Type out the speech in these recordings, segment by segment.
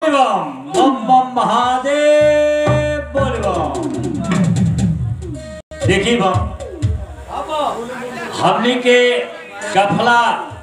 बोल बम बम बम महादेव बोल बम देखिए बम हमने के गफला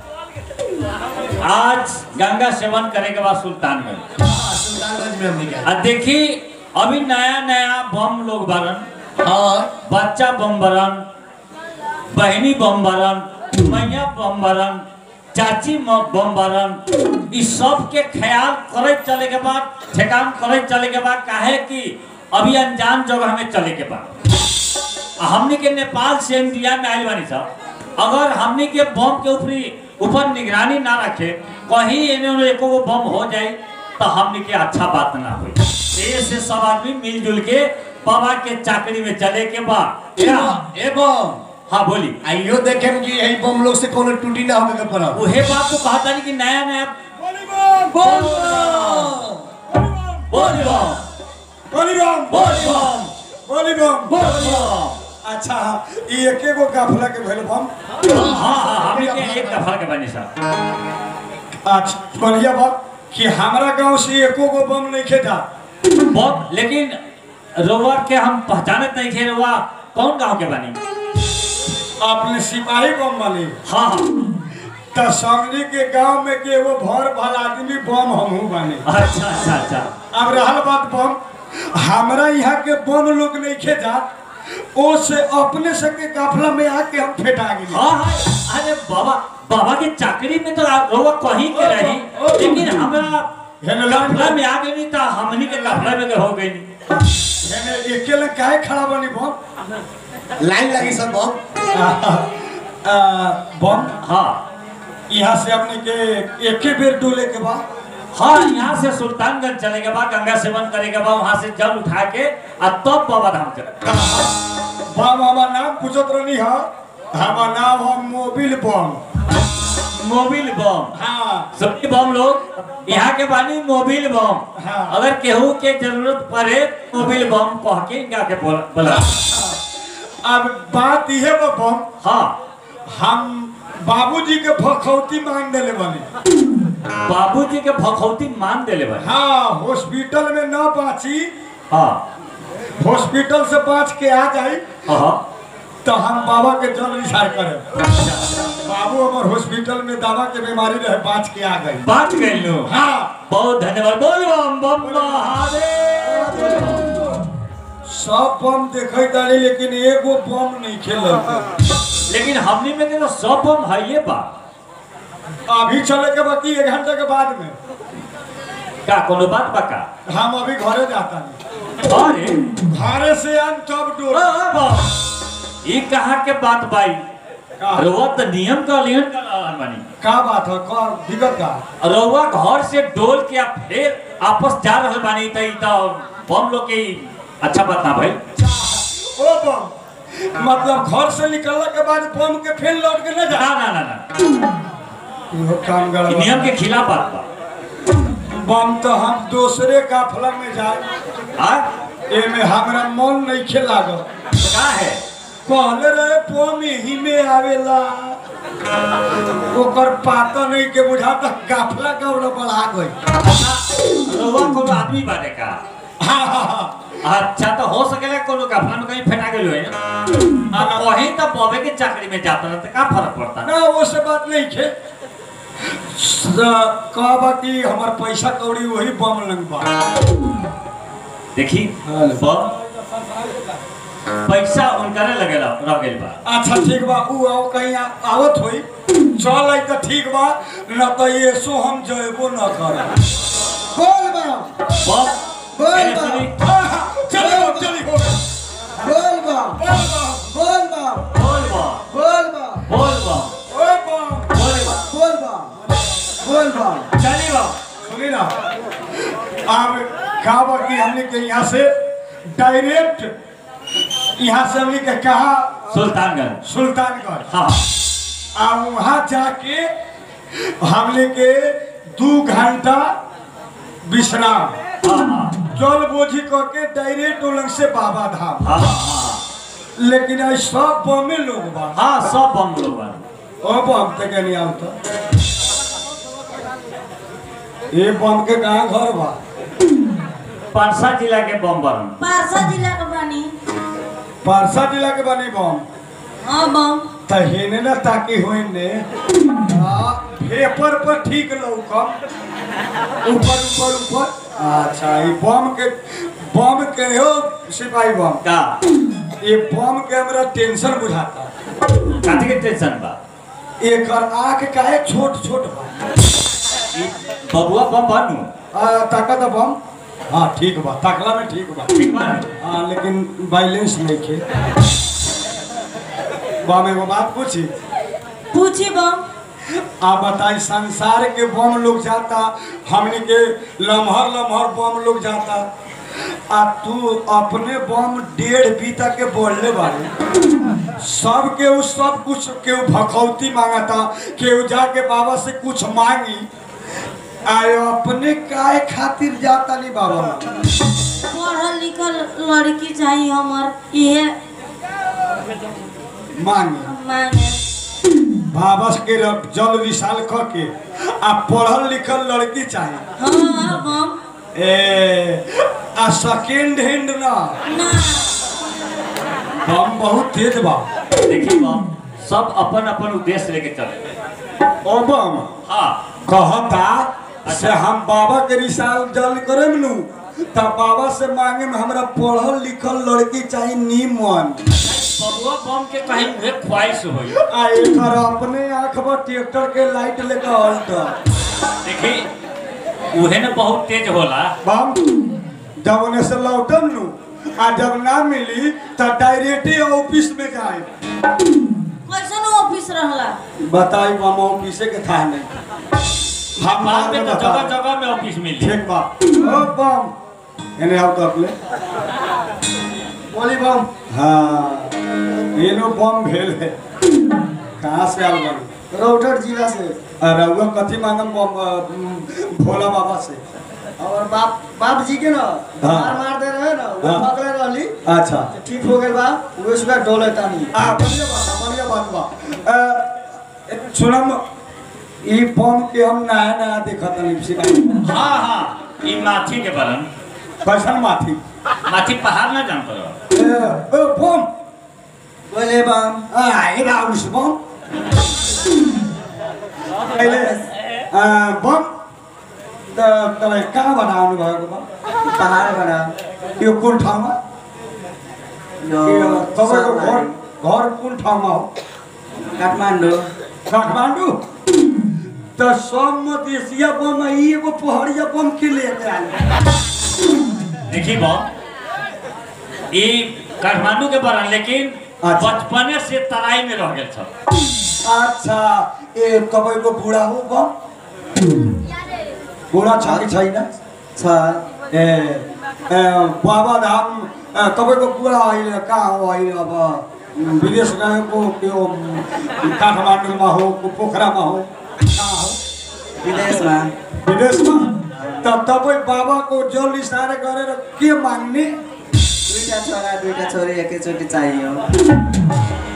आज गंगा सेवन करे के बाद सुल्तानगंज सुल्तानगंज में हमने क्या आ देखी अभी नया नया बम लोग बरन हाँ बच्चा बम बरन बहनी बम बरन मैया बम बरन चाची म- बम बरन इस सब के ख्याल करे चले के बाद ठेकान करे चले के बाद काहे कि अभी अनजान जगह में चले के बाद आ हमनी के नेपाल से इंडिया में आइल बानी सब अगर हमनी के बम के ऊपरी ऊपर निगरानी ना रखे कहीं एने ओने एको गो बम हो जाए तो हमनी के अच्छा बात ना होई ये से सब आदमी मिलजुल के बाबा के चाकरी में चले के बाद या- एवं हाँ बोली आइयो देखे कि यही बम लोग से कोनो टूटी ना होवे के पड़ा उहे बात तो कहता नहीं कि नया नया बोल बोल बम बलिराम बोल बम बलिराम बोल बम अच्छा ई एके गो काफला के भेल बम हाँ हाँ हमनी के एक दफा के बनी साहब अच्छा बढ़िया बात कि हमारा गांव से एको गो बम नहीं खेदा बहुत लेकिन रोवर के हम पहचानत नहीं थे रोवा कौन गांव के बनी अपने सिपाही बम वाले हाँ हाँ त समझी के गांव में के वो भर भल आदमी बम हमहू बने अच्छा अच्छा अच्छा अब रहल बात बम हमरा यहाँ के बम लोग नहीं खेदा ओ से अपने से के काफला में आके हम फेटा गेली हाँ हाँ अरे बाबा बाबा के चाकरी में तो रोवा कहीं के रही लेकिन हमरा हेलो, कपड़ा में आ गई तो हमनी के कपड़ा में के हो गई एने एके लग काहे खड़ा बनी बम लाइन लगी सब बम आ, आ, बम हाँ यहाँ से अपने के एके बेर डोले के बाद हाँ यहाँ से सुल्तानगंज चले के बाद गंगा सेवन करे के बाद वहाँ से जल उठा के आ तब बाबा धाम चले बम हमार नाम पूछत रहनी है हमार नाम है मोबिल बम मोबिल बम हाँ सभी बम लोग यहाँ के बानी मोबिल बम हाँ। अगर केहू के जरूरत पड़े मोबिल बम कह के इनका के बोल- बोला अब बात यह बा बम हाँ हम बाबूजी के भखौती मांग देले बने बाबूजी के भखौती मान देले भाई हाँ हॉस्पिटल में न बाची हाँ हॉस्पिटल से बाँच के आ जाई हाँ तो हम बाबा के जल निसार करे बाबू हमार हॉस्पिटल में दवा के बीमारी रहे बाँच के आ गई बात गए लोग हाँ बहुत धन्यवाद बोल बम बम महादेव सब बम देखे तारी लेकिन एगो बम नहीं खेल लेकिन हमनी में के तो सब बम है ये बा अभी चले के बाकी एक घंटे के बाद में का कोनो बात बा का हम अभी घरे जाता नहीं अरे घरे से आन तब डोर ओ, बम, ई कहा के बात बाई का रउआ तो नियम का उल्लंघन कर रहल बानी का बात है का दिक्कत का रउआ घर से डोल के आ फिर आपस जा रहल बानी त ई त बम लोग के ई अच्छा बात ना भाई ओ बम मतलब घर से निकलने के बाद बम के फिर लौट के न जा ना ना ना ना इहो काम ई गड़बड़ नियम के खिलाफ बात बा बम तो हम दूसरे काफला में जाए आ एमे हमरा मन नहीं खेलागल का है कहले रहे बम ही में आवेला ओकर पाता नहीं के बुझा तक काफला गौड़ बढ़ा गई रउआ कोनो आदमी बाटे का हाँ हाँ हाँ अच्छा तो हो सकेला कोनो कफला में कहीं फेंटा गेलो है आ वही तो बॉबे के चाकरी में जाता रहता का फर्क पड़ता ना वो से बात नहीं खे कहबा कि हमार पैसा कौड़ी वही बम लंग बा देखी हाँ। बम पैसा उनका लगेला रह गेल बा अच्छा ठीक बा ऊ आओ कहीं आ, आवत होई चल आई तो ठीक बा न तो ये सो हम जयबो न कर बोल बम बम बोल मैंने बा। सुनी चली हो चली हो बोल बम बोल बम बोल बम बोल बम बोल बम ओए बम बोल बम बोल बम बोल बम चली बम सुनी ना अब का बा कि हमने के यहाँ से डायरेक्ट यहाँ से हमने के कहा सुल्तानगंज सुल्तानगंज हाँ आ वहाँ जाके हमने के दू घंटा विश्राम हाँ हाँ जल बोझी करके डायरेक्ट उलंग से बाबा धाम हाँ हाँ लेकिन आज सब बमे लोग बा हाँ सब बम लोग बन ओ बम तक नहीं आवता ये बम के कहाँ घर बा पारसा जिला के बम बरन पारसा जिला के बानी पारसा जिला के बनी बम हाँ बम त हेने ना ताकि होइने आ, पेपर पर ठीक लौकम ऊपर ऊपर ऊपर अच्छा ई बम के बम के हो सिपाही बम का ये बम के हमरा टेंशन बुझाता काथी के टेंशन बा एकर आँख काहे छोट छोट बा ई बबुआ बम बनू आ, ताकत बम हाँ ठीक बा ताकला में ठीक बा ठीक बा नु? हाँ लेकिन बैलेंस नहीं खे बम एगो बात पूछी पूछी बम आप बताई संसार के बम लोग जाता हमने के लम्हर लम्हर बम लोग जाता आ तू अपने बम डेढ़ बीता के बोलने बारे सब के उ सब कुछ केहू भखौती मांगता केहू जाके बाबा से कुछ मांगी आए अपने काहे खातिर जाता नहीं बाबा पढ़ल लिखल लड़की चाहिए हमार इहे मांगी मांगे बाबा के रब- जल विशाल क के आ पढ़ल लिखल लड़की चाहिए हाँ बम ए आ सेकेंड हैंड ना ना बम बहुत तेज बा देखी बम सब अपन अपन उद्देश्य लेके चले ओ बम हाँ कहता से हम बाबा के रिसाल जल करे नु त बाबा से मांगे में हमरा पढ़ल लिखल लड़की चाहिए नीमन बबुआ बम के कहीं उहे ख्वाहिश होई आ एकर अपने आंख पर ट्रैक्टर के लाइट लेकर हल्ट देखी उहे न बहुत तेज होला बम जब उन्हें से लौटम नु आ जब ना मिली त डायरेक्ट ऑफिस में जाए कैसन ऑफिस रहला बताई बम ऑफिसे के था नहीं हम बाद में तो बता जगह जगह में ऑफिस मिली ठीक बा ओ बम एने आओ तो अपने बोली बम हाँ ये नो बम भेल है कहाँ से आल बन रौटट जिला से रउआ कथी मांगम बम अ, भोला बाबा से और बाप बाप जी के ना हाँ। मार मार दे रहे ना वो हाँ। पकड़े रहली अच्छा तो ठीक हो गए बा वो सुबह डोले तानी आ बढ़िया बात बा, बढ़िया बात बा अ, सुनम ई बम के हम नया नया देखत नहीं सिपाही हाँ हाँ ई माथी के बरन कैसन माथी माथी पहाड़ ना जान पर ए, ओ बम बोले बम आ ये राउस बम पहले अ, बम त तपाईँ कहाँ बनाउनु भएको बम पहाड़ बना यो कुन ठाउँमा यो यो तपाईँको घर सब घर कुन ठाउँमा हो काठमाडौँ काठमाडौँ त सब मधेसिया बम आ ई एगो पहड़िया बम के लेके आयल देखी बम ई काठमांडू के बरन लेकिन अच्छा। बचपने से तराई में रह गेल छ अच्छा ए तपाईँको बुढा हो बम बुढा छ कि छैन छ ए ए, बाबा धाम ए, तपाईँको बुढा अहिले कहाँ हो अहिले अब उम्, विदेश गएको त्यो उम्, काठमाडौँमा हो पोखरामा हो कहाँ हो विदेशमा विदेशमा त तपाईँ बाबाको जल इसारा गरेर के माग्ने दुईटा छोरा दुईटा छोरी एकैचोटि चाहियो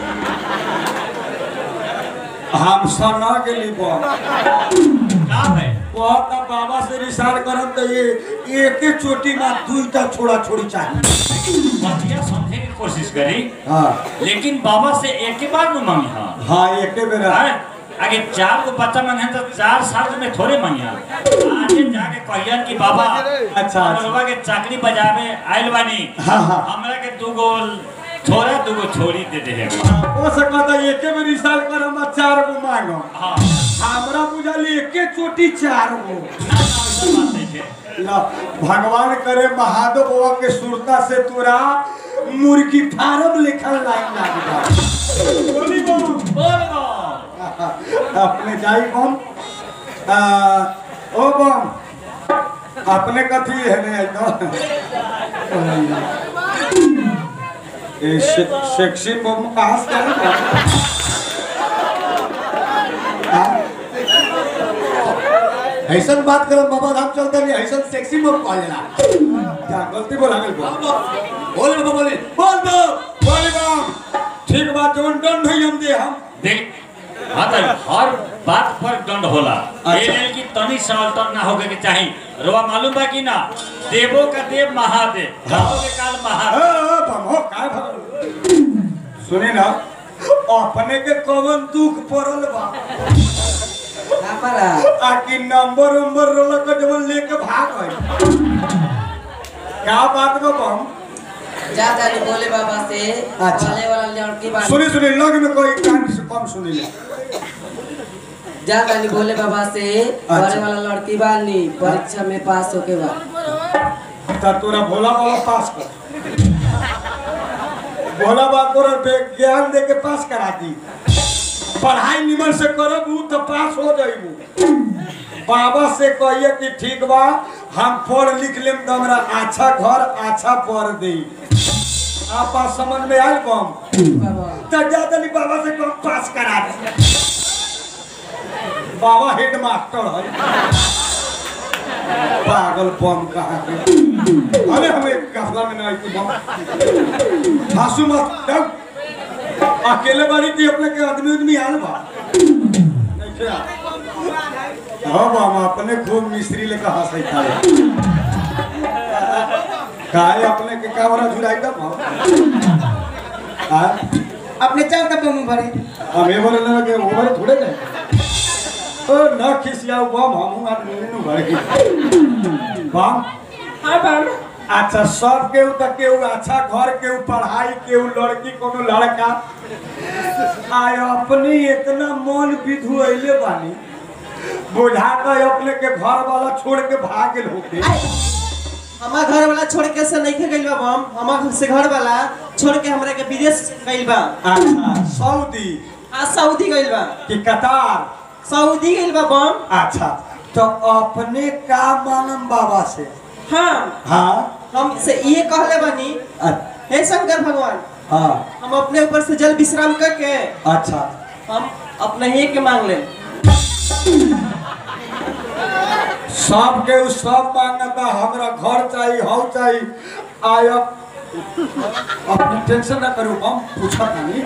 हम सना गेली बा का है कहता बाबा से रिसार करम त ये एके चोटी में दुईटा छोड़ा छोड़ी चाहिए बतिया समझे की कोशिश करी हाँ लेकिन बाबा से एक ही बार न मांगी हाँ हाँ एके बेरा अरे, आगे चार को बच्चा मांगे तो चार साल में थोड़े मांगे आगे जाके कहियन कि बाबा अच्छा। हमरवा के चाकरी बजावे आइल बानी हाँ, हाँ। हमरा के दूगो छोरा दूगो छोरी दे दे हो सकता एके में रिसार करम आ चार गो मांगो हाँ हमरा बुझल एके चोटी चार गो ना, ना, ऐसा बात नहीं है ला, भगवान करे महादेव बाबा के सुरता से तोरा मुर्गी फार्म लिखल लाइन लाग जाए बोली बम बोल बम। अपने जाई बम आ, ओ बम अपने कथी है ने ए से, सेक्सी बम कहाँ से आया बम? हाँ? ऐसा बात करो बाबा धाम चलते नहीं ऐसा सेक्सी मोर कॉल लेला क्या गलती बोला गई बम बोल बाबा बोले बोल दो बोली बम ठीक बात जोन दंड हुई हम दे हम देख हाँ तो हर बात पर दंड होला अच्छा। ये नहीं कि तनी सा अल्टर ना होके के चाही रोआ मालूम बा कि ना देवो का देव महादेव कालो के काल ए, महादेव ए, बमो, काय भगवान? सुनी ना अपने के कवन दुख पड़ल बा आ कि नंबर उम्बर रोल के जब लेके भाग गए क्या बात बा बम ज्यादा नहीं बोले बाबा से अच्छा। बोले वाला लड़की बात सुनी सुनी लग में कोई कान से कम सुनी ले ज्यादा नहीं बोले बाबा से बोले वाला लड़की बानी परीक्षा में पास होके बाद ता तोरा भोला वाला पास कर भोला बा तोरा ज्ञान दे के पास करा दी पढ़ाई निमन से करब उ तो पास हो जाइबू बाबा से कहिए कि ठीक बा हम पढ़ लिख लेम तो हमरा अच्छा घर अच्छा पढ़ दे आप बात समझ में आयल कम बाबा तो ज्यादा नहीं बाबा से कम पास करा दे बाबा हेड मास्टर है पागल बम कहाँ के अरे हमें कफला में नहीं थी बम हासू मत डर अकेले बारी की अपने के आदमी उदमी आल बा नहीं क्या हाँ बम अपने खूब मिस्त्री लेकर हंसई था काय अपने के कावरा जुड़ाई दा बम हाँ अपने चार का बम भरे हम ये बोले ना कि वो बारे थोड़े गए ओ न खिसियाओ बम हम आदमी नु भर के बम हाँ बम अच्छा सब केहू तक केहू अच्छा घर केहू पढ़ाई केहू लड़की कोनो लड़का आय अपनी इतना मन विधु अइले बानी बुझाता है अपने के घर वाला छोड़ के भाग गेल होके हमार घर वाला छोड़ के से नहीं गइल बा बम हमार घर से घर वाला छोड़ के हमरा के विदेश गइल बा अच्छा सऊदी आ सऊदी गइल बा कि कतार सऊदी गइल बा बम अच्छा तो अपने का मानम बाबा से हाँ हाँ हम से ये कहले बानी अ- हे शंकर भगवान हाँ हम अपने ऊपर से जल विश्राम करके अच्छा हम अपने ही के मांग ले सब के उ सब मांगता हमरा घर चाहिए हौ चाहिए आय अपनी टेंशन ना करो हम पूछा नहीं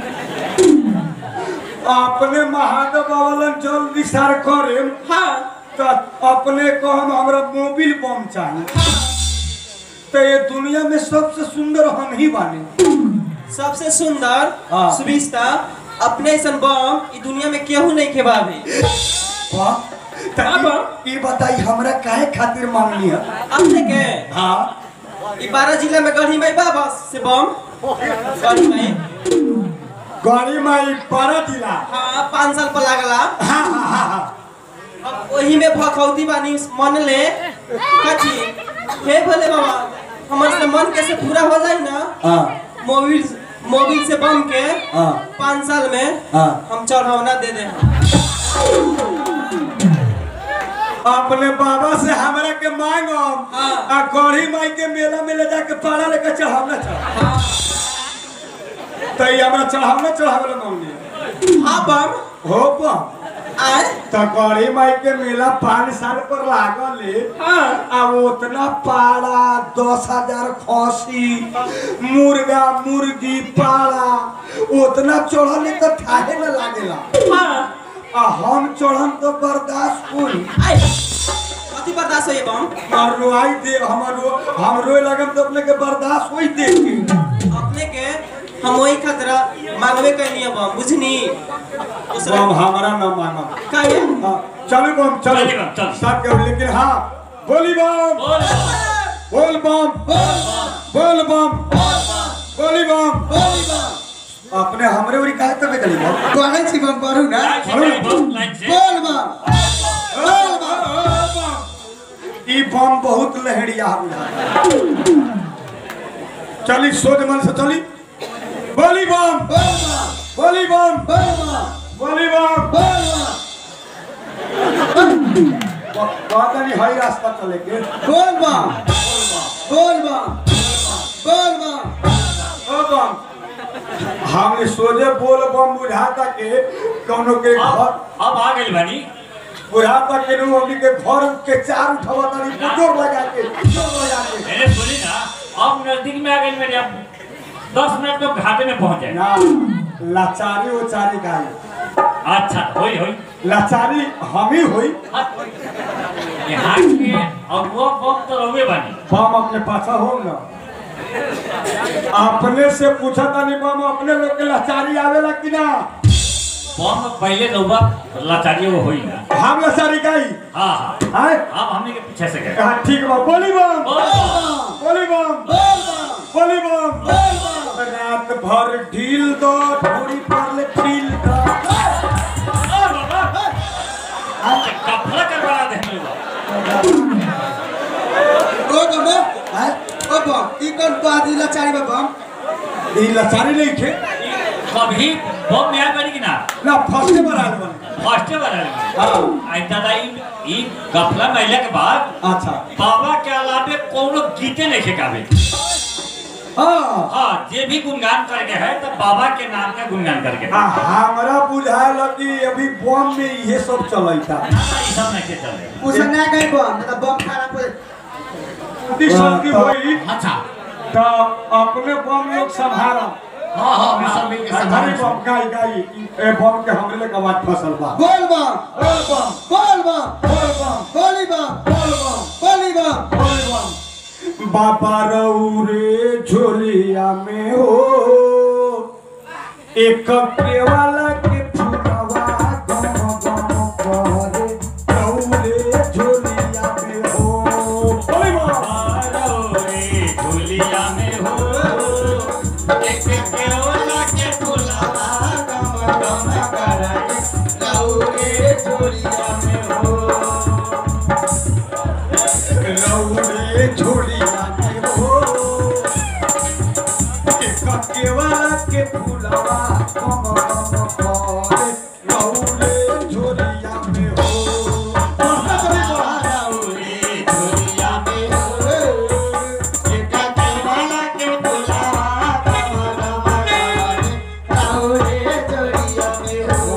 अपने महादेव बाबा जल विचार करे हाँ तो अपने को हम हमरा मोबिल बम चाहिए तो ये दुनिया में सबसे सुंदर हम ही बानी सबसे सुंदर हाँ। सुविस्ता अपने ऐसन बम ई दुनिया में केहू नहीं के बाबे वाह तो हाँ, ई- बम। ई बताई हमरा काहे खातिर मांगनी है अपने के हाँ ई बारह जिला में गढ़ी में बा बस से बम गढ़ी में गड़ी माई पारा जिला हाँ पाँच साल पर लागला हाँ हाँ हाँ हाँ अब वही में भखौती बानी मन ले कथी हे भोले बाबा हमर से मन कैसे पूरा हो जाए ना हाँ मोबिल मोबिल से बम के हाँ पाँच साल में हाँ हम चढ़ावना दे दे अपने बाबा से हमरा के मांगो हाँ। आ गढ़ी माई के मेला में ले जाके पारा लेके चढ़ावना चढ़ा तो ये हमरा चढ़ावना चढ़ावना मांगनी हाँ बम हो बम आए तो गढ़ी माई के मेला पाँच साल पर लागल है हाँ अब उतना पाड़ा दस हजार खसी मुर्गा मुर्गी पाड़ा उतना चढ़ल तो ठाहे न लागेला हाँ आ हम चढ़म तो बर्दाश्त हुई आए कथी बर्दाश्त होइए बम और रोआई दे हमर रो हम रोए लगम तो अपने के बर्दाश्त होई देख के अपने के हम वही खतरा मांगवे कैनी बम बुझनी दूसरा हम हमारा न मांगम काहे हाँ, चलो बम चलो चली बम, चल। सब के लेकिन हाँ बोली बम बोल बम, बोल बम बोल बम बोली बम अपने हमरे उरी काहे तबे गली बम कहै छी बम पढ़ू ना लाइन से चली बम, लाइन से। बोल बम बोल बम ई बम बहुत लहरिया बुझा चली सोच मन से चली बोली बम बोली बम बोली बम कहता नहीं हई रास्ता चले के बोल बम बोल बम बोल बम ओ बम हमने सोचे बोल बम बुझाता के कौनो के घर अब अब आ गई बानी बुझाता के नु हमनी के घर के चार उठावा तानी बुजोर लगा के बुजोर लगा के मैंने सुनी ना अब नजदीक में आ गई मेरे अब दस मिनट में घाटे में पहुंच जाए ना लाचारी उचारी गाय अच्छा होई होई लाचारी हम ही हुई यहाँ के और वो बम तो रहुए बानी बम अपने पासा हो ना अपने से पूछा था नहीं बम अपने लोग के लाचारी आवेला कि ना बम पहले रहुआ लाचारी वो होई ना हम लाचारी गई हाँ हाँ हाय अब हमने के पीछे से गए हाँ ठीक बा बोली बम बम बोली बम बोली बम रात भर ढील दो ढोरी पर ले फील दो कपड़ा करवा दे हम लोग ओ बम हाय ओ बम ई कौन पादी लाचारी बा बम ई लाचारी नहीं खे कभी बम में आए बनी कि ना ना फर्स्ट बार आल बन फर्स्ट बार आए हाँ आई दादा ई ई गफला महिला के बाद अच्छा बाबा के अलावे कोनो गीते नहीं सिखावे हाँ हाँ जे भी गुणगान करके है तो बाबा के नाम का गुणगान करके हाँ, हमरा बुझायल कि अभी बम में ये सब चलता ई सब नहीं के चले उसे ना गई बम मतलब बम खराब हो शांति होई अच्छा तो अपने बम लोग संभाला हाँ हाँ हम सब मिलके घरे संभाल बम गाई गाई ए बम के हमरे ले आवाज फसल बा बोल बम बोल बम बोल बम बोल बम बोली बम बोल बम बोली बम बोल बम बाबा रौरे झोलिया में हो एक के वाला के फुलवा गम गम करे रौरे झोलिया में हो बोल बम रे झोलिया में हो एक केवला के फुलवा गम गम कराए लौरे झोलिया में हो रौरे झोलिया में हो एक के वाला के फुलवा गम गम करे रौरे झोलिया में हो रे झोलिया में हो एक केवला के फुलवा गम गम कराए लौरे झोलिया में हो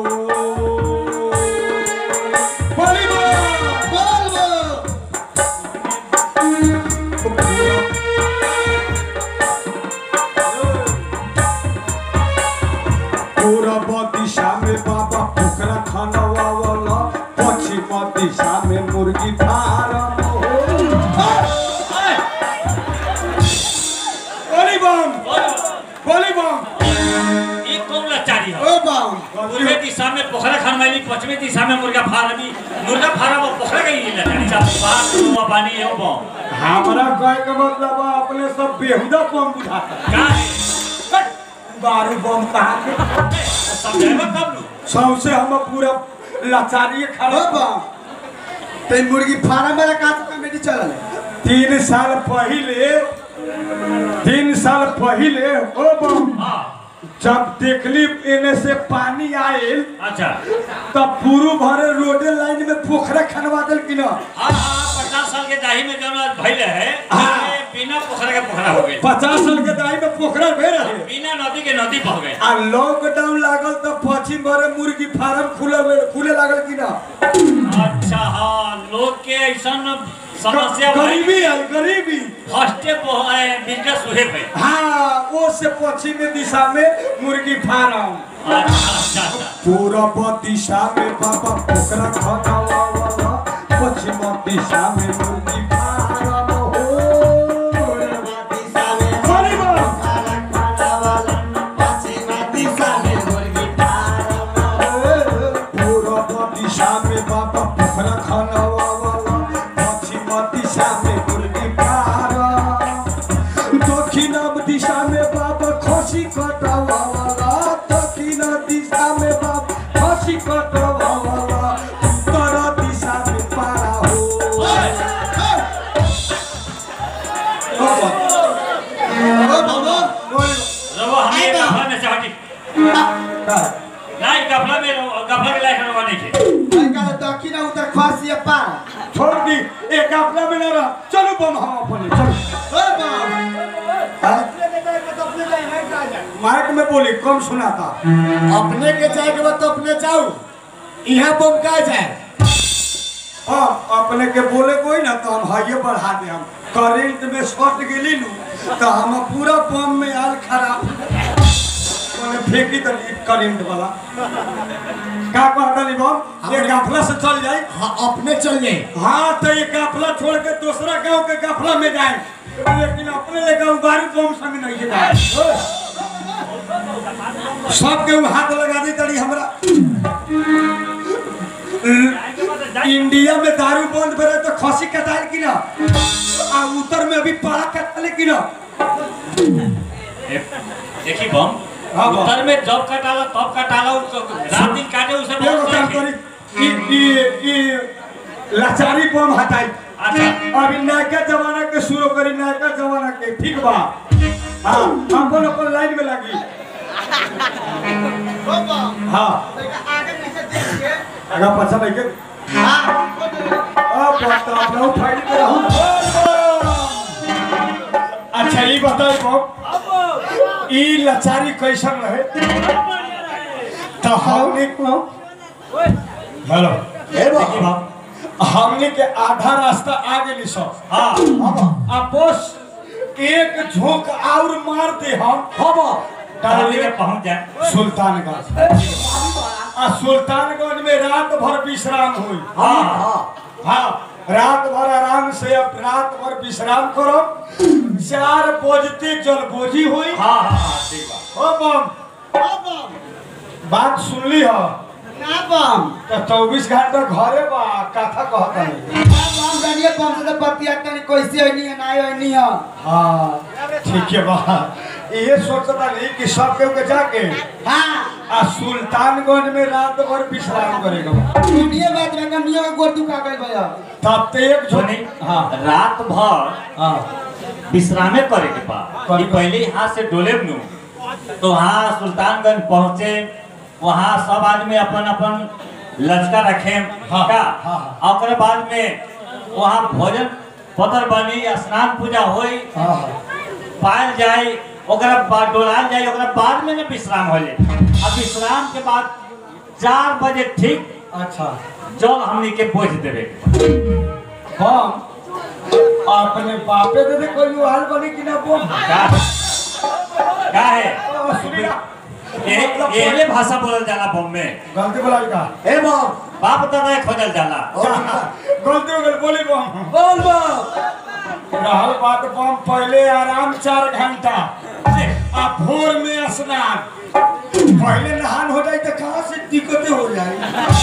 बोली बम बोल बम पूरब दिशा में बाबा पोखरा खानवा वाला पश्चिम दिशा में मुर्गी फार्म बोली बम बोली बम ई कौन लाचारी है ओ बम पूर्वी दिशा में पोखरा खान वाली पश्चिमी दिशा में मुर्गा फार्मी मुर्गा फार्म और पोखरा गई लाचारी साहब बात हुआ पानी है वो हमारा कहे का मतलब है अपने सब बेहुदा बम बुझाता का है बारू बम कहा के समझाएगा कब लू सबसे हम पूरा लाचारी ओ खड़ा बम ते मुर्गी फार्म वाला का तो कमेटी चलल है तीन साल पहले तीन साल पहले ओ बम हाँ जब देखली एने से पानी आयल अच्छा तब पूरू भरे रोडे लाइन में पोखरा खनवा दिल कि ना हाँ हाँ पचास साल के दाही में जौन आज भइले है हाँ। ये बिना पोखरा के पोखरा हो गए पचास साल के दाई में पोखरा भे रहे बिना नदी के नदी बह गए आ लॉकडाउन लागल तो पश्चिम भरे मुर्गी फार्म खुले खुले लागल कि ना अच्छा हाँ लोग के ऐसा समस्या भाई गरीबी है गरीबी फर्स्टे बिजनेस हुए पे हाँ वो से पश्चिमी दिशा में मुर्गी फार्म अच्छा अच्छा अच्छा पूरब दिशा में बाबा पोखरा खनावा वाला पश्चिम दिशा में मुर्गी फार्म हो बोली बम। पूरब दिशा में बाबा पोखरा खनावा वाला पश्चिम दिशा में मुर्गी फार्म दक्षिण दिशा में बाबा खसी कटावा वाला दक्षिण दिशा में बाबा खसी कटावा वाला उत्तर दिशा में पारा हो ओ बम रवा हमें गफला में से हटी नहीं गफला में रहो, गफला के लायक रवा नहीं थे आई का दक्षिण उत्तर खसी या पार छोड़ दी एक अपना में ना रहा चलो बम हम अपने चलो ओ बम माइक में बोली कम सुना था अपने के जाए के बाद तो अपने जाओ यहाँ बम का जाए हाँ अपने के बोले कोई ना तो हम हाइये बढ़ा दे हम करंट में शॉर्ट गेली नु तो हम पूरा बम में आल खराब मैंने फेंकी तो करंट वाला का कहता नहीं बम ये गाफला से चल जाए हाँ अपने चल जाए हाँ तो ये काफला छोड़ के दूसरा गांव के काफला में जाए लेकिन अपने ले गांव बारू गांव संग नहीं जाए सब के हाथ लगा दी तड़ी हमरा इंडिया में दारू बंद करे तो खसी कटाल की ना आ उत्तर में अभी पाड़ा कटाले की ना देखी बम हाँ, बम। उत्तर में जब कटाला तब कटाला उ- रात दिन काटे उसे एगो बहुत काम नहीं करी ई ई ई लाचारी बम हटाई अच्छा अभी नयका जमाना के शुरू करी नयका जमाना के ठीक बा हाँ अपन अपन लाइन में लगी हाँ अगर पछा नहीं के अब बता अपना फाइल पे रहूं अच्छा ये बताओ बम ई लाचारी कैसन रहे तो हमने को हेलो देखी बम हमने के आधा रास्ता आ गए सब हाँ अब बस एक झोंक और मार दे हम डाली में पहुंच जाए सुल्तानगंज आ सुल्तानगंज में रात भर विश्राम हुई हाँ हाँ रात भर आराम से अब रात भर विश्राम करो चार बजते जलबोजी हुई हाँ हाँ हाँ ठीक बा हो बम बात सुनली हो ना बम तो चौबीस घंटा घरे बा कथा कहता नहीं बम जानिए बम से तो बतिया तनी कैसे होनी है ना होनी है हाँ ठीक है बा ये सोचता नहीं कि सब केहू के जाके हाँ आ सुल्तानगंज में रात भर विश्राम करेगा सुनिए बात में कमियों का गोर दुखा गई भैया तब तो एक जो सुनी हाँ रात भर हाँ विश्रामे करे के बा करे कि पहले यहाँ से डोले नू तो वहाँ सुल्तानगंज पहुँचे वहाँ सब आदमी अपन अपन लचका रखे हाँ, का हाँ, और ओकरे बाद में वहाँ भोजन पतर बनी स्नान पूजा होई हाँ हाँ पायल जाए ओकरा बाद डोलाल जाए ओकरा बाद में ना विश्राम हो जाए अब विश्राम के बाद चार बजे ठीक अच्छा जल हमनी के बोझ देवे हम अपने बापे दे दे कोई हाल बनी कि ना बोल का का है सुनी ना ये ये भाषा बोलल जाला बॉम्बे गलती बोला का ए बम बाप दादा खोजल जाला गलती हो गई बोली बम बोल बम रहल बात बम पहले आराम चार घंटा आ भोर में स्नान पहले नहान हो जाए तो कहाँ से दिक्कतें हो जाए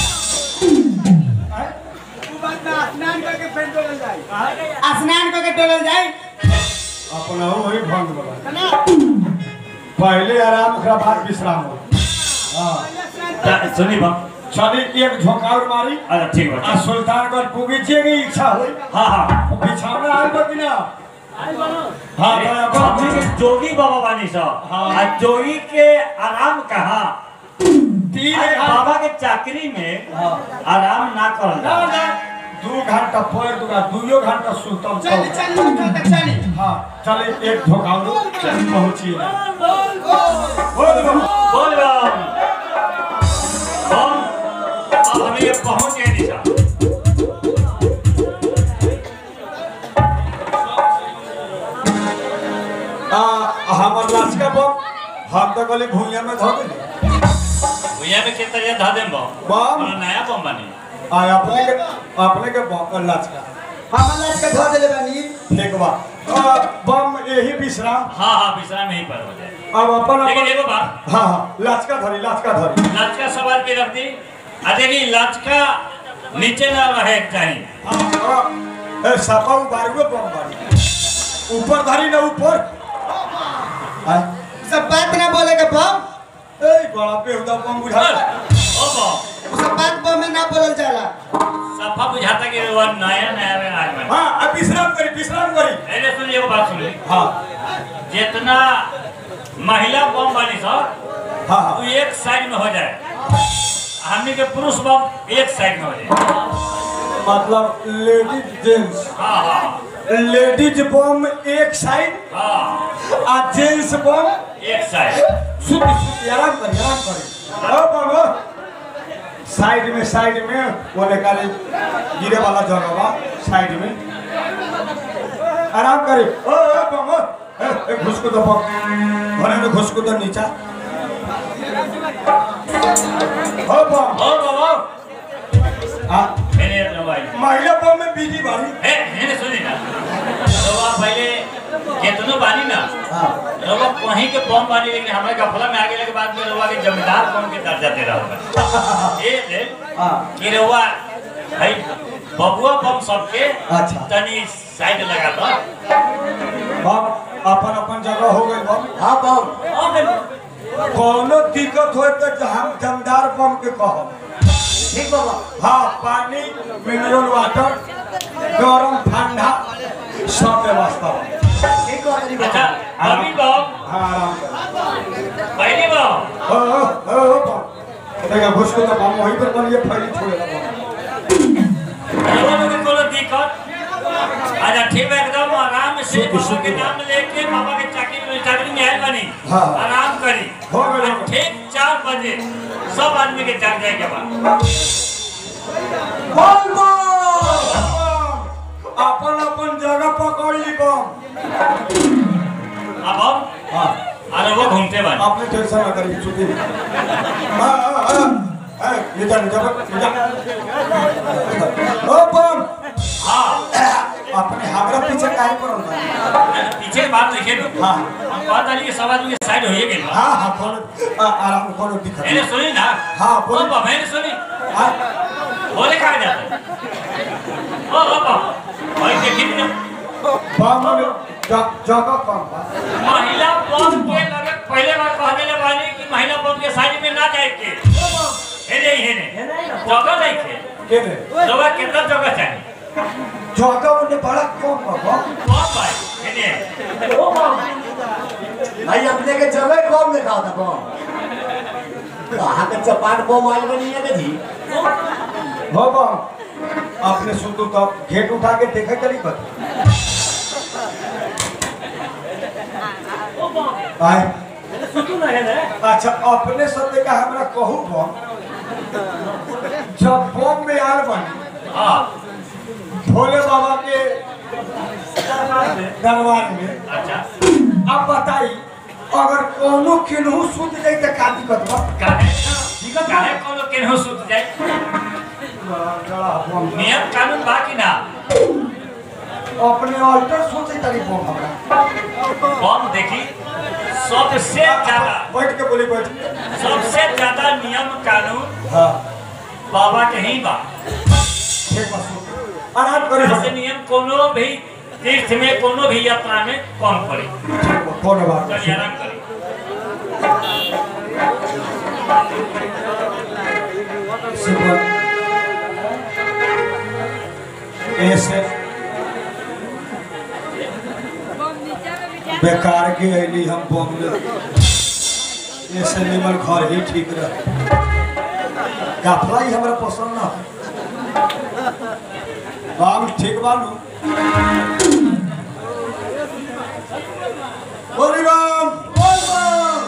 आय? स्नान करके टोलल जाए अपना हो वही भंग बना पहले आराम ओकरा बाद विश्राम हो हाँ ता- सुनी बम चली एक झोंकाउर मारी अच्छा ठीक आ बा सुल्तानगंज पुगी जे की इच्छा हुई हाँ हाँ बिछावना आयल बा कि ना हाँ अरे, तो हमनी अब के जोगी बाबा बानी सो हाँ। आ जोगी के आराम कहाँ तीन अरे, घंटा बाबा के चाकरी में हाँ। आराम ना करल ना जाला। ना दू घंटा पर दूगा दुइयो घंटा सुतम चली चली चली चली हाँ चले एक झोंकाउर पहुंचिए बोल बम। बोल बम बम अब हमें ये पहुंच गए निशा आ हमर लाचका बम हम तो गले भूइया में धो देली भैया में कितना ये धा देम बम बम हमरा नया बम बनी आ अपने के अपने के बम लाचका हम लाज के धो देले बानी ठीक बा आ, बम यही विश्राम हाँ हाँ विश्राम यहीं पर हो जाए अब अपन लेकिन अपन एगो बात हाँ हाँ लाचका धरी लाचका धरी लचका सवाल के रख दी आ देखी लचका नीचे ना रहे के चाहिए हाँ, आ, ए सपा उबारुए बम बारी ऊपर धरी ना ऊपर आय, सब बात ना बोले के बम ए बड़ा बेहुदा बम बुझा ओ बम सब बात बम में ना बोलल जाला सफा बुझाता कि वो नया नया में आज बना हाँ अब विश्राम करी विश्राम करी अरे सुन एगो बात सुन ली हाँ जितना महिला बम बनी सर हाँ वो हाँ एक साइड में हो जाए हमनी के पुरुष बम एक साइड में हो जाए मतलब लेडीज जेंट्स हाँ हाँ लेडीज बम एक साइड हाँ आ जेंट्स बम एक साइड सुत सुत आराम करी आराम करी ओ बाबा साइड में साइड में वो निकाले गिरे वाला जगह बा साइड में आराम करी ओ ओ बाबा ए, ए घुस को दो घरे में घुस को दो नीचा हो बम ओ बाबा हाँ मेरे रवाई महिला बम में बिजी बाड़ी ए मैंने सुनी ना रवा पहले केतनो बानी ना रवा कहीं के बम बानी लेकिन हमारे गफला में आगे के बाद में रवा के जमींदार बम के दर्जा दे रहा होगा ए ले हाँ कि रवा भाई बबुआ बम सबके अच्छा। तनी साइड लगा दो बम अपन अपन जगह हो गई बम हाँ बम कोनो दिक्कत हो तो हम जमदार बम के कहब ठीक बाबा हाँ पानी मिनरल वाटर गरम ठंडा सब व्यवस्था बा। ठीक बाबा जी अच्छा बाबा अभी बम हाँ आराम कर पहली बम ओ ओ ओ बम देखा घुस को तो बम वहीं पर बनिए फैली छोड़ेगा बम रवा लोग के कोनो दिक्कत अच्छा ठीक है एकदम आराम से बाबा के नाम लेके बाबा के चाकरी में चाकरी में आयल बनी हाँ। आराम करी हो गए, हो और गए। ठीक चार बजे सब आदमी के जाग जाए के बाद बम बम अपन अपन जगह पकड़ ली बम अब हम हाँ अरे वो घूमते बने आपने टेंशन ना करी छुट्टी हाँ हाँ हाँ हाँ निजा निजा निजा ओ बम हाँ अपने हमरा पीछे काहे पड़ल बा पीछे के बात लिखे लो हाँ हम बात आली के सब आदमी के साइड होइए गेल बा। हाँ हाँ कोनो आ- आराम कोनो दिक्कत मैंने नहीं सुनी ना हाँ, बोली। ओ बाबा मैंने सुनी हाँ बोले कहा जाते ओ बाबा भाई देखी ना बम में ज- जगह कम बा महिला बम के लगे पहले बार कहने ले वाली कि महिला बम के साइड में ना जाए के हेने हेने जगह नहीं थे के रे जगह कितना जगह चाहिए जगह उन्हें बड़ा कम बा बम कौन भाई हेने भाई अपने के जगह कौन देखा था बम कहाँ के चपाट बम आयल बनी है जी हो बम अपने सुतू तो घेट उठा के देखे चली बत आए अच्छा अपने सत्य का हमरा कहू बम जब बम में आल बनी हाँ भोले बाबा के दरबार में अच्छा अब बताई अगर कोनो केनहू सुत जाई त का दिक्कत बा काहे काहे कोनो केनहु सुत जाए नियम कानून बा कि ना अपने ऑल्टर सोचे तरी बम हमरा बम देखी सबसे ज्यादा बैठ के बोली बैठ सबसे ज्यादा नियम कानून हाँ बाबा के ही बा ठीक बा सुत आराम करी ऐसे नियम कोनो भी तीर्थ में कोनो भी यात्रा में कम पड़े ठीक बा कोनो बात नहीं। चलिए आराम करी सुबह ऐसे बेकार के अली हम बम ले ऐसे निमन घर ही ठीक रह गाफला ही हमरा पसंद ना बाम ठीक बानू बोली बाम बोल बाम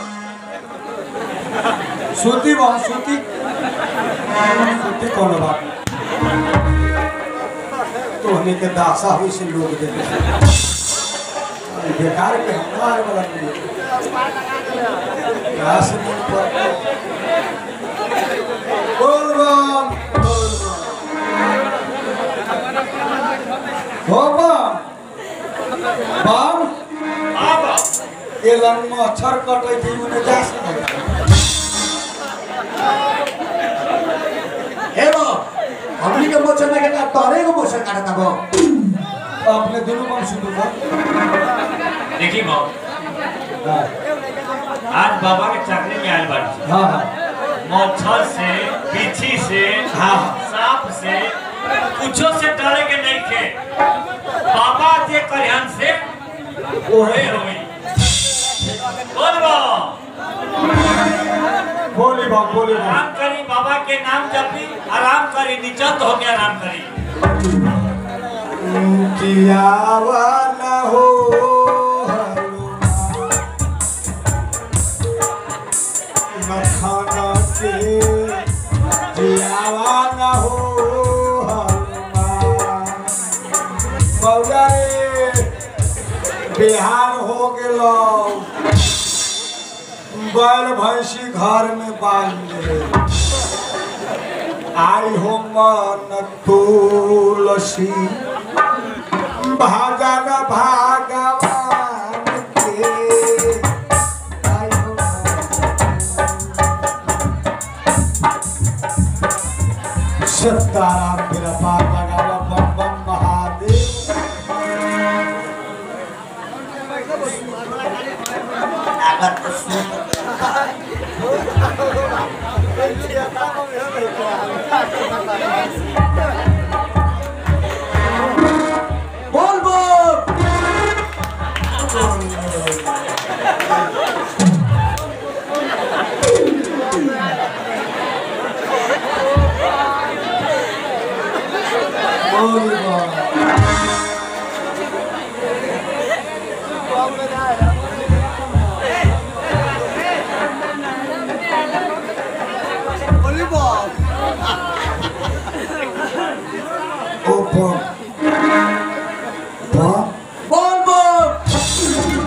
सुती बाम सुती सुती कौन बात तो हमें के दासा हुई से लोग दे बेकार के हमारे वाला नहीं घास नहीं पर बोल बम बोल बम हो बम बम अब ये लंग में अक्षर कटे थी उन्हें जा सकते हे बम हमनी के मोचन में के तोरे को मोचन काटता बम अपने दोनों बम सुनो बम देखी बाबू हाँ आज बाबा के चाकरी में आयल बाड़ी हाँ हाँ मच्छर से बिच्छी से हाँ। सांप से कुछो से डरे के नहीं थे बाबा जे कल्याण से ओहे होई बोल बा बोली बम बोली बम आराम करी बाबा के नाम जपी आराम करी निचत हो के आराम करी किया वाला हो मखाना के जियावा ना हो बौआ रे बिहार हो गेलो बैल भैंसी घर में बांध ले आई हो मन तुलसी भागन भागवान के आई हो मन- सत्ताराम मेरा पार लगावा बम बम महादेव बोल बोल बोल बम ओ बम बम बोल बोल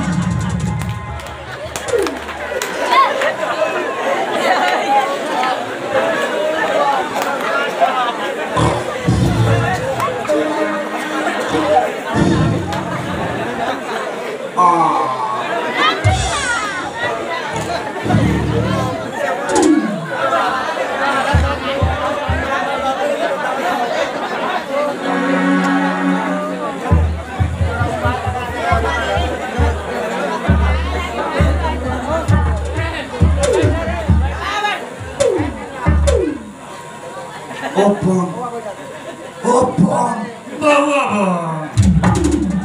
ओ बम ओ बम बउआ बम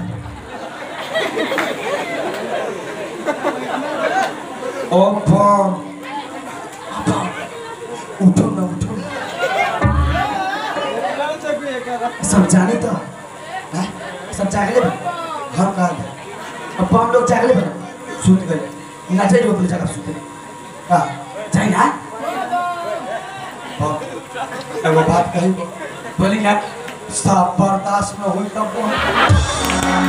ओ बम उठो ना उठो सब जाने तो हैं? सब जागले बा हम कहा अब हम लोग जागले बा सुत गए नाचे जो अपने जगह सुते हाँ जाए ना बम एगो बात कही बोली ना साफ बर्दाश्त न हुई तब बम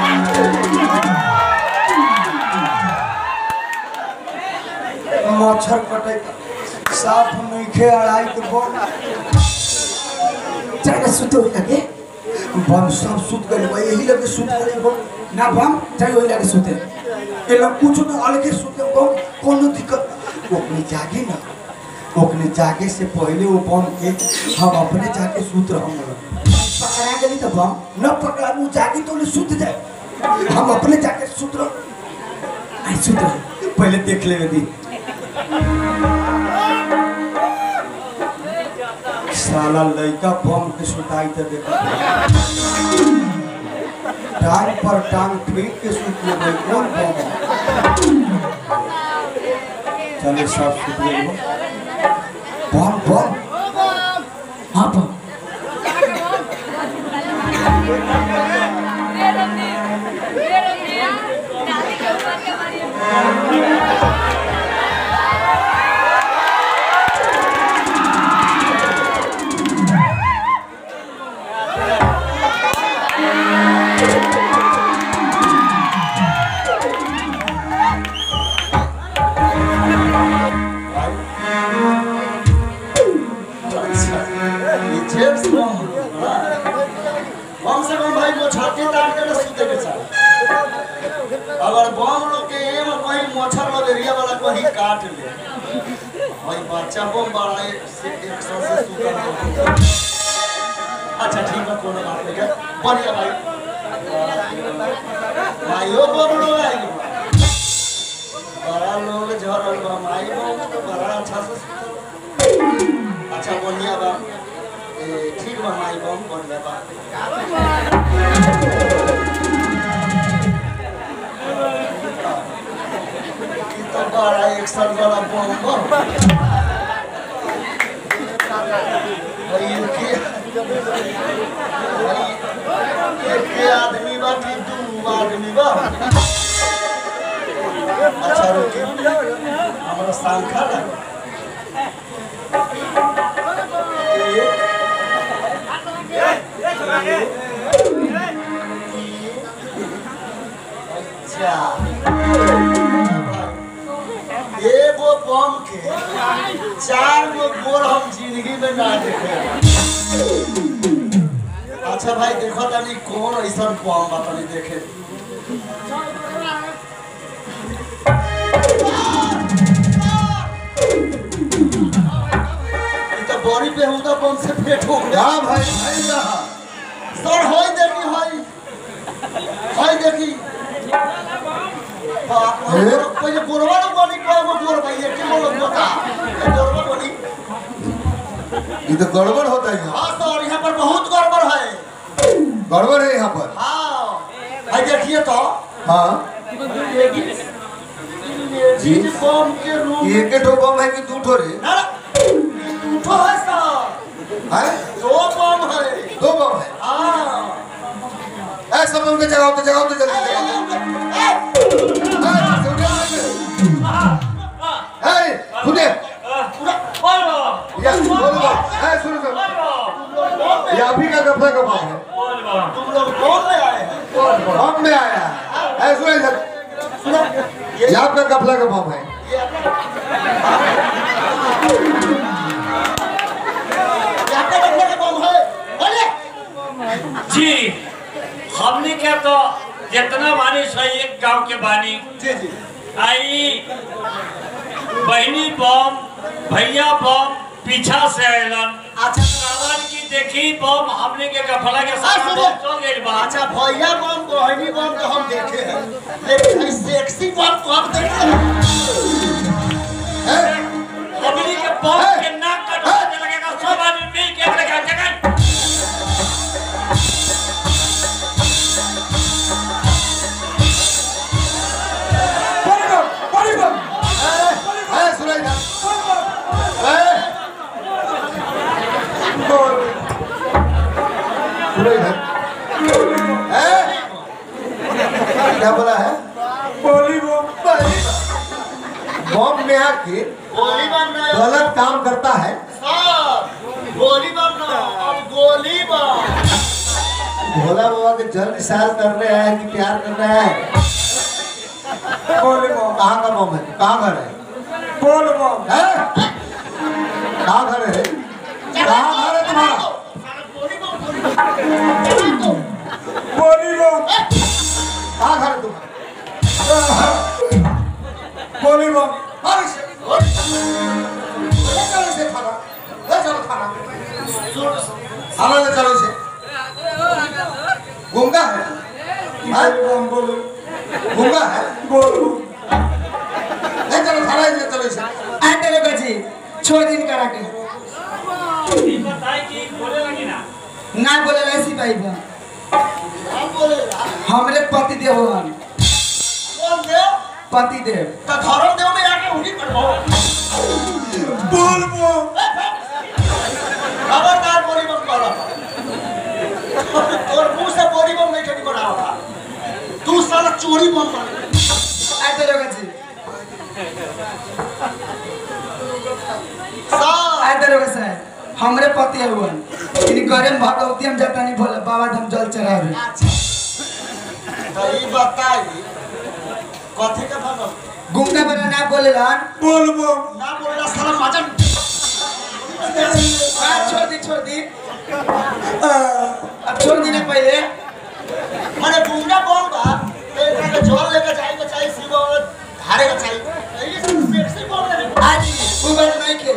मच्छर कटे साफ नइखे अड़ाई के बम जाए ना सुते हुई लगे बम सब सुत गए बा यही लगे सुत गए बम ना बम जाए वही लगे सुते ये लोग कुछ न अलगे सुते बम कोनो दिक्कत ना। ओकने जागे ना ओकने जागे से पहले वो बम के हम अपने जाके सुत रहूंगा पकड़ा गली तो बम न पकड़ा वो जागे तो उन्हें सुत जाए हम अपने जाके सुत रह आई सुते रहो। पहले देख ले दी साला लड़का बम के सुताई तो देखा टांग पर टांग फेंक के सुत ले भाई कौन बम है? चले सब सुत ले बम बम हाँ बम ये जेम्स बॉन्ड कम से कम भाई मोछाती तार के ना सुते के चाहे अगर बम लोग के एम कहीं मोछर मलेरिया वाला कहीं काट ले भाई बच्चा बम बड़ा एक से एक सौ से सुता ना अच्छा ठीक है कोनो बात नहीं है बढ़िया भाई भाइयों बम लोग आएंगे बड़ा लोग झरल बा माई बम तो बड़ा अच्छा से सुतल बा। अच्छा बढ़िया बा ए, ठीक बा माई बम बढ़िया बा ई तो बड़ा एक साल बड़ा बम बा भाई इनके भाई एक के आदमी बा कि दू आदमी बा अच्छा रुकी हमारा सांखा लगा अच्छा एगो बम के चार गो गोर हम जिंदगी में ना देखे अच्छा भाई देखो तनी कौन ऐसा बम बा तनी देखे ई तो बड़ी बेहुदा बम से पेट हो गया हाँ भाई भाई रहा सर होई देखी होई होई देखी बाप रे, ए? पहिले गोरवा लोग बनी कएगो गोर भाई एक के लोग बता ये गोरवा बनी ये तो गड़बड़ होता है यहाँ हाँ सर यहाँ पर बहुत गड़बड़ है गड़बड़ है यहाँ पर हाँ भाई देखिए तो हाँ जी बम के रूम एक ठो बम है कि दू ठो रे ना ना, तो है सर है दो बम है दो बम है हाँ ऐ सब बम के जगाओ तो जगाओ तो जल्दी जगाओ ऐ खुदे या बोलो बोलो ऐ सुनो सुनो ये अभी का गफला का बम है तुम लोग कौन ले आए हैं बम में आया है ऐ सुनो इधर सुनो ये ये आपका गफला का बम है ये आपका डब्बे का बम है बोले जी हमने क्या तो जितना बानी सही एक गांव के बानी जी जी आई बहनी बम भैया बम पीछा से आयलन अच्छा कहलन की देखी बम हमने के गफला के हाँ, साथ सुनिए। चल गइल बा अच्छा भैया बम बहनी बम तो हम देखे हैं लेकिन इस सेक्सी बम को हम देखे हैं हमने के बम के नाक कटवा के लगेगा सब आदमी मिल के अपने घर जगह ऐ सुनो इधर ऐ सुनो इधर ऐ क्या बोला है बोली बम बम में आके गोली बम नहीं गलत काम करता है सर गोली बम ना अब गोली बम भोला बाबा के जल निशान कर रहे हैं कि प्यार कर रहे हैं बोली बम कहाँ का बम है कहाँ घर है बोल बम हैं? कहाँ घर है कहाँ घर है तुम्हारा गोली बम गोली बम बोली बम कहाँ घर है तुम्हारा बोली बम मारो इसे। ले चलो इसे थाना ले चलो थाना थाना ले चलो इसे गुंगा है हैं? बोली बम बोली गुंगा है बोल ले चलो थाना ले चलो इसे आ तेरे बची छोड़ दिन करा के ये बताई कि बोले लगी ना ना बोले ऐसी भाई बा हम बोलेगा हमरे पति देव हन कौन देव पति देव तो धर्म देव में आके उन्हीं पर हो बोल बम खबरदार बोली बम करो तोर मुंह से बोली बम नहीं ठंडी बना होगा तू साला चोरी बम कर आ तेरे बची सर आ तेरे बसा हमरे पति हवन इन घरे में भगवती हम जाता नहीं बोले बाबा धाम जल चढ़ावे तो ये बताई कथी के भगव गुंगा बना ना बोले लन बोल बम ना बोलेला साला मजन आ छोड़ दी छोड़ दी अब छोड़ दी ना पहले माने गुंडा कौन बा एकरा के जल लेके जाए के चाहिए शिव धारे के चाहिए ये सब सेक्सी बोल रहे हैं आज वो बात नहीं के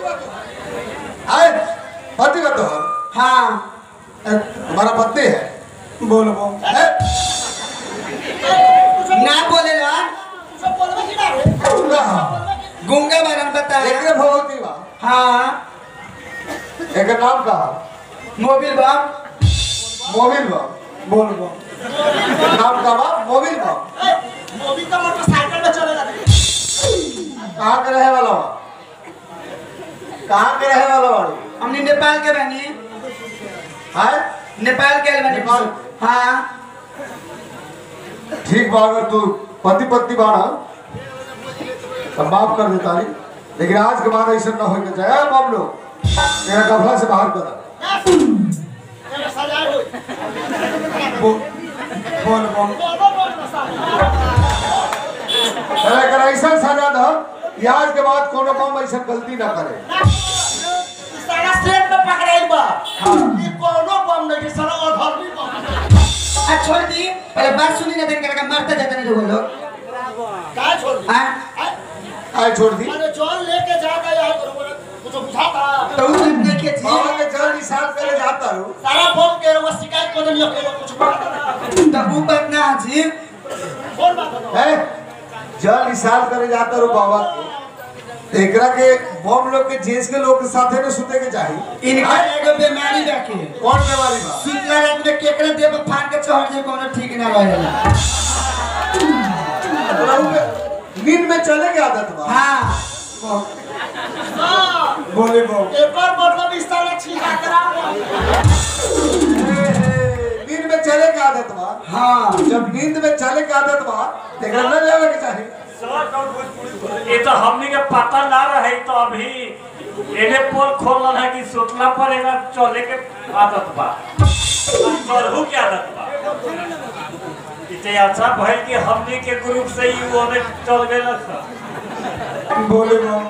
आए पति का तो है हाँ ए, तुम्हारा पत्नी है बोल बम हैं? ना बोले लन सब बोलबे कि ना रे गुंगा है। गुंगा बना बताया एकरे भगवती बा हाँ एक नाम का मोबिल बम मोबिल बा बोल बम नाम का बा मोबिल बा ए, मोदी तो मोटरसाइकिल में चलेगा रे कहाँ के रहे वाला बा कहाँ के रहे वाला बाड़ी हमने नेपाल के बनी हैं नेपाल के बनी नेपाल? हाँ ठीक बा अगर तू पति पत्नी बाड़ा तो माफ कर देता नहीं लेकिन आज के बाद ऐसा ना हो के जाए बाप लोग मेरा कफला से बाहर कर ये सजाए होई बोल बोल बम बोलो बोल साला अरे अगर ऐसा सजा दो ये आज के बाद कोनो बम ऐसा गलती ना करे सारा सेट में पकड़ाई बा ई कोनो बम नहीं कि सारा अधर्मी बम आ छोड़ दी पहले बात सुनी ना देख करके मारते जाते नहीं लोग लोग का छोड़ दी हाँ आय, आए छोड़ दी अरे जॉन लेके जाता यार कुछ बुझाता तो वो बात नहीं के बाबा जी के जल निशान करे जाता हूँ सारा बम के वो शिकायत कर दियो के कुछ बुझाता ना तो वो बात ना जी कौन बात है है जल निशान करे जाता हूँ बाबा के एकरा के बम लोग के जेंस के लोग के साथे में सुते के चाहिए इनका एगो बीमारी रखे कौन बीमारी बा सुतला रात में केकरे देह पर फाड़ के चढ़ जाए कोनो ठीक ना रहेला रहू के नींद में चले के आदत बा हाँ बोले बम एक और मतलब इस तरह छीका करा नींद में चले के आदत बा हाँ जब नींद में चले के आदत बा तो एकरा न लेवे के चाहिए ये तो हमनी के पता ना रहे तो अभी एने पोल खोलल है कि सुतला पर एना चले के आदत बा चढ़ू के आदत बा इते अच्छा भइल कि हमनी के ग्रुप से ही वो ने चल गए बोले बम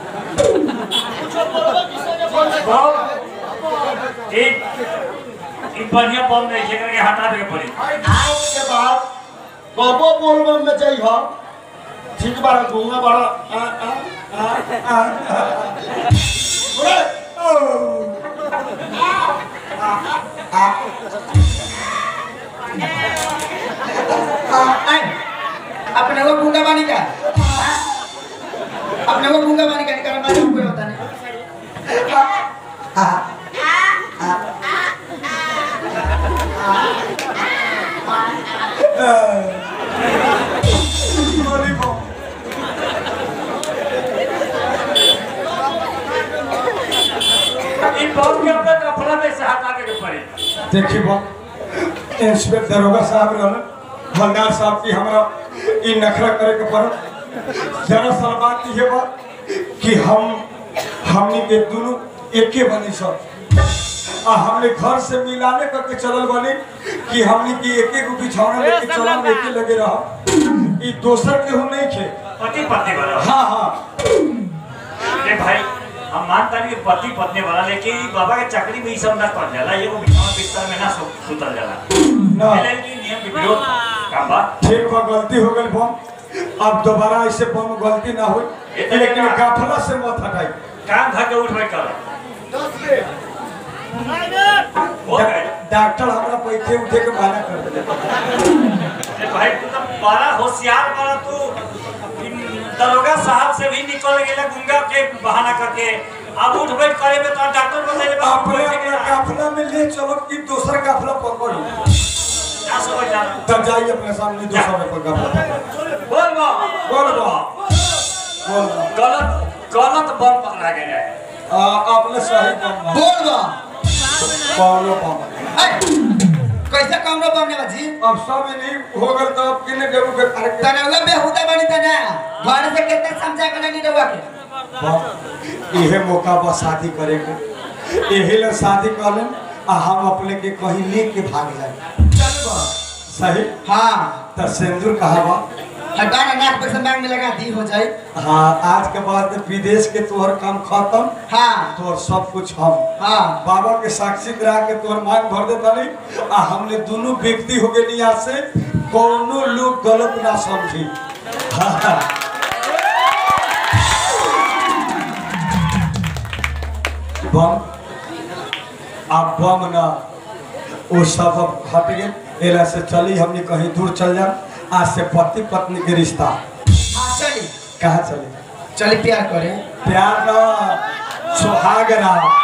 एक एक बढ़िया बम नहीं है करके हटा दे के पड़ी आज के बाद कबो बोलबम में जाइ हो ठीक बारा घूंगा बारा आ आ आ आ बोले आए अपने को गूंगा बानी का हाँ? अपने को गूंगा बानी का निकाल मारे कोई होता नहीं हाँ बोले बम इन बम के अपना कपड़ा में से हटा दे के पड़ी देखिए बम इंस्पेक्टर दरोगा साहब रहन हवलदार साहब की हमरा ई नखरा करे के पड़त दरअसल बात ये बा कि हम हमनी के दोनों एके बनी सब आ हमने घर से मिलाने करके चलल बनी कि हमनी की एके गो बिछौना लेके चलल एके लगे रह ई दोसर केहू नहीं खे पति पत्नी वाला हाँ हाँ अरे भाई हम मानता नहीं कि पति पत्नी वाला लेकिन ई बाबा के चकरी में ई सब ना कर जाला एगो बिछावन बिस्तर में ना सु, सुतल जाला ना पहले की नियम के विरोध काम बा ठीक बा गलती हो गई बम अब दोबारा ऐसे बम गलती ना हो ये तो लेकिन लेकिन- गाफला से मत हटाई काम धर के उठ बैठ कर हो डा- गए डॉक्टर हमरा पैसे उठे के मना कर दिले अरे भाई तू तो बड़ा होशियार बड़ा तू इन दरोगा साहब से भी निकल गेला गुंगा के बहाना करके अब उठ बैठ करे में तो डॉक्टर बोले ले बाबू अपने बैठे के अपना ना। काफला में ले चलो कि दूसरा काफला पकड़ो ना समझ जाना तब जाइए अपने सामने दूसरा में पर काफला पकड़ो। बोल बा बोल बा बोल बा गलत गलत बम पकड़ा गया है आ, आपने सही बम मारा। बोल बा कौनो बम आए, कैसे कमरो बमने बाजी अब सब नहीं हो गल तो अब किने देबू के करे के तने उगा बेहुदा बनी तना घर से कितने समझा के नहीं रहुआ के बम इहे मौका बा शादी करे के यही ले शादी कर लें आ हम अपने के कहीं लेके भाग जाए चल बा सही हाँ तो सिंदूर कहा बा हटाना नाक पे से मांग में लगा दी हो जाए हाँ आज के बाद विदेश के तोहर काम खत्म हाँ तोहर सब कुछ हम हाँ बाबा के साक्षी करा के तोहर मांग भर देता नहीं आ हमने दोनों व्यक्ति हो गए यहाँ से कोनो लोग गलत ना समझी हाँ। बम आप बम ना वो सब अब हट गए एला से चली हमने कहीं दूर चल जा आज से पति पत्नी के रिश्ता हाँ चली कहाँ चले चली प्यार करें प्यार ना सुहाग रहा